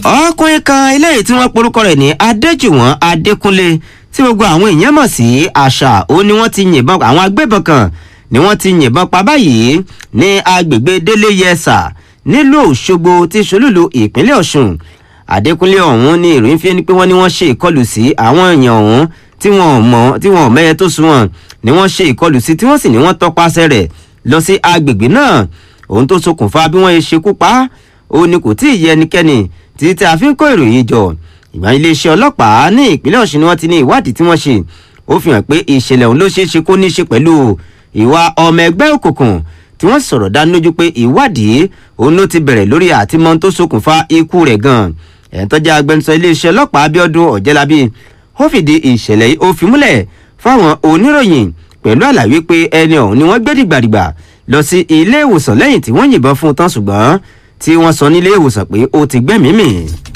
ọkùnrin kan eléyìí tí wọ́n porúkọ rẹ̀ ní adéjùwọ̀n adékúnlé tí gbogbo àwọn èèyàn mọ̀ sí àṣà ó ní wọ́n ti yìnbọn àwọn agbébọn kan ni wọ́n ti yìnbọn pa báyìí ní agbègbè délé yẹsà nílùú òṣogbo tí solúlu ìpínlẹ̀ ọ̀ṣun adékúnlé ọ̀hún ní ìròyìn fi ni pé wọ́n ní wọ́n ṣe ìkọlù sí àwọn èèyàn ọ̀hún tí wọn ò mọ tí wọn ò mẹyẹ tó sún wọn ni wọ́n ṣe ìkọlù sí tí wọ́n sì ní wọ́n tọpasẹ̀ rẹ̀ lọ sí agbègbè náà ohun tó ṣokùnfà bí wọ́n ṣe ṣekú pa á ó ní kò tí ì yẹ ẹnikẹ́ni títí tí a fi ń kó ìròyìn jọ ìgbà iléeṣẹ́ ọlọ́pàá ní ìpínlẹ̀ ọ̀ṣun ni wọ́n ti ní ìwádìí tí wọ́n ṣe ó fi hàn pé ìṣẹ̀lẹ̀ ọ̀hún ló ṣeé ṣe kó ní í ṣe pẹ̀lú ìwà ọmọ ẹgbẹ́ òkùnkùn tí wọ́n sọ̀rọ̀ dánilójú pé ìwádìí òun ló ti bẹ̀rẹ̀ lórí àtìmọ́ tó ṣokùnfà ikú rẹ̀ gan-an ẹ̀ tọ́jà agbẹnusọ iléeṣẹ́ ọlọ́pàá abiodun ọ̀jẹ́lábí ó fìdí ìṣẹ̀lẹ̀ yìí ó fi múlẹ̀ fáwọn oníròyìn pẹ̀lú àlàyé pé ẹni ọ̀hún ni wọ́n gbé dìgbàdìgbà lọ sí ilé ìwòsàn lẹ́yìn tí wọ́n yìnbọn fún un tán ṣùgbọ́n tí wọ́n sọ nílé ìwòsàn pé ó ti gbẹ́mìí mì.